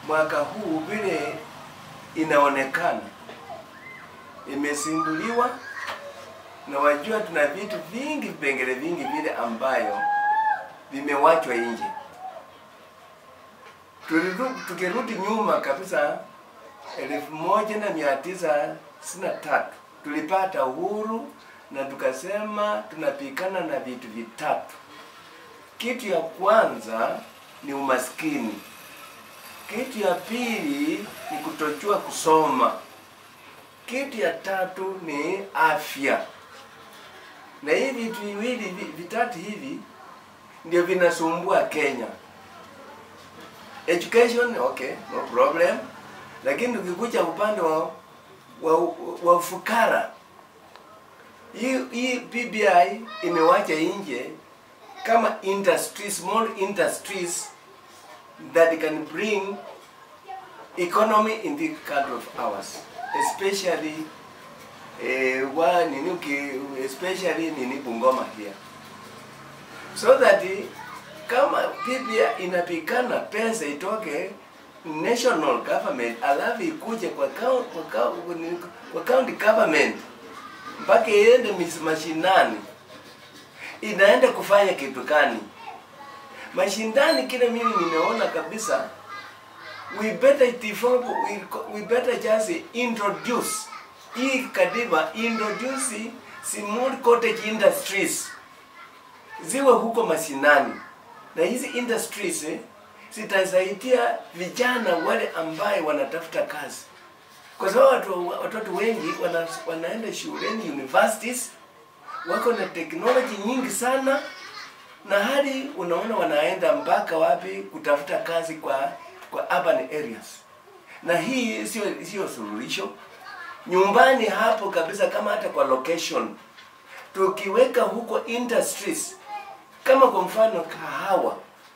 mwaka huu vile inaonekana imesinduliwa na wajua, tuna vitu vingi, vipengele vingi vile ambayo vimewachwa nje. Tuliru- Tukirudi nyuma kabisa, elfu moja na mia tisa sitini na tatu tulipata uhuru na tukasema tunapikana na vitu vitatu. Kitu ya kwanza ni umaskini, kitu ya pili ni kutojua kusoma, kitu ya tatu ni afya. Na hivi vitu viwili vi- vitatu hivi ndio vinasumbua Kenya. Education okay, no problem, lakini tukikuja upande wa wa, wa ufukara, hii hii BBI imewacha nje kama industry, small industries that can bring economy in the country of ours, especially eh, wa nini uki- especially nini Bungoma here so that kama PPI inapikana pesa itoke national government alafu ikuje kwa county, kwa, county, kwa county government mpaka iende mis- mashinani, inaenda kufanya kitu gani? Mashindani kile mimi nimeona kabisa, we better develop, we, we better just introduce hii katiba, introduce small cottage industries ziwe huko mashinani, na hizi industries eh, zitasaidia vijana wale ambaye wanatafuta kazi, kwa sababu watu, watoto wengi wana, wanaenda shuleni universities, wako na teknoloji nyingi sana, na hadi unaona wanaenda mpaka wapi kutafuta kazi kwa kwa urban areas, na hii sio sio suluhisho. Nyumbani hapo kabisa, kama hata kwa location tukiweka huko industries kama kwa mfano kahawa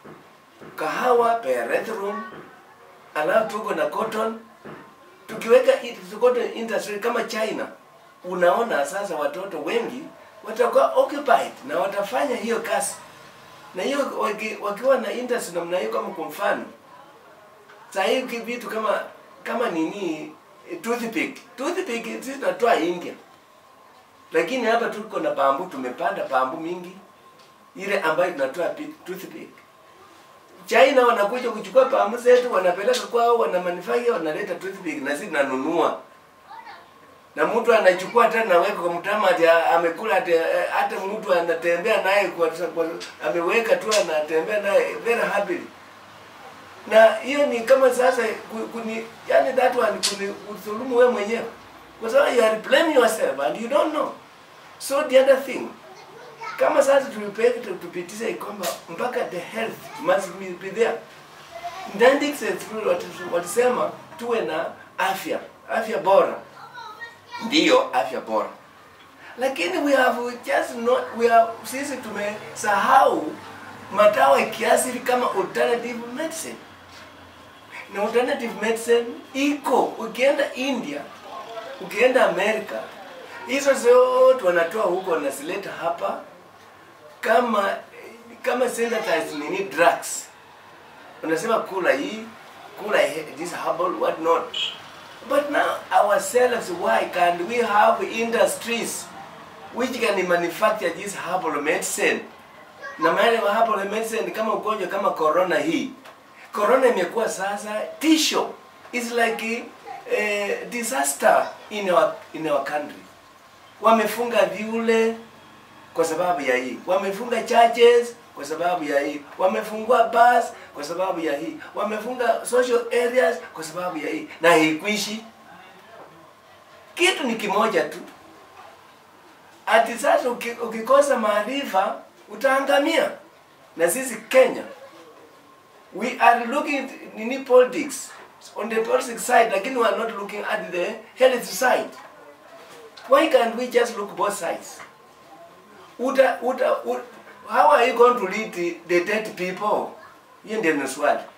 kahawa Perethrone, alafu tuko na cotton. Tukiweka it- cotton industry kama China, unaona sasa watoto wengi watakuwa occupied na watafanya hiyo kazi, na hiyo waki, wakiwa na industry namna hiyo, kama kwa mfano saa hii ki- vitu kama kama nini eh, toothpick toothpick sisi tunatoa India, lakini hapa tuko na bambu, tumepanda bambu mingi ile ambayo tunatoa pi- toothpick. China wanakuja kuchukua pamu zetu wanapeleka kwao, wana manufacture wanaleta toothpick na sisi tunanunua. Na mtu anachukua tena naweka kwa mtama ati a- amekula ati eh, hata mtu anatembea naye kwa, kwa ameweka tu anatembea naye very happily. Na hiyo ni kama sasa ku- kuni yani that one kuni kudhulumu wewe mwenyewe. Kwa sababu you are blaming yourself and you don't know. So the other thing kama sasa tulipeka tupitisha kwamba mpaka the health must be be there. Ndandix walisema tuwe na afya, afya bora, ndiyo afya bora, lakini we have just not, we have, sisi tumesahau madawa ya kiasili kama alternative medicine, na alternative medicine iko, ukienda India, ukienda Amerika, hizo zote wanatoa huko wanazileta hapa kama kama synthesized nini drugs unasema kula hii kula he- this herbal what not but now ourselves why can't we have industries which can manufacture this herbal medicine na maana ya herbal medicine kama ugonjwa kama corona hii corona imekuwa sasa tisho is like a, disaster in our, in our country wamefunga viule kwa sababu ya hii, wamefunga churches kwa sababu ya hii, wamefungua bars kwa sababu ya hii, wamefunga social areas kwa sababu ya hii, na haikuishi. Kitu ni kimoja tu, ati sasa uki- ukikosa maarifa utaangamia. Na sisi Kenya we are looking at nini politics on the politics side, lakini we are not looking at the health side. Why can't we just look both sides? uta, uta, uta, how are you going to lead the, the dead people? Hiyo ndio ni swali.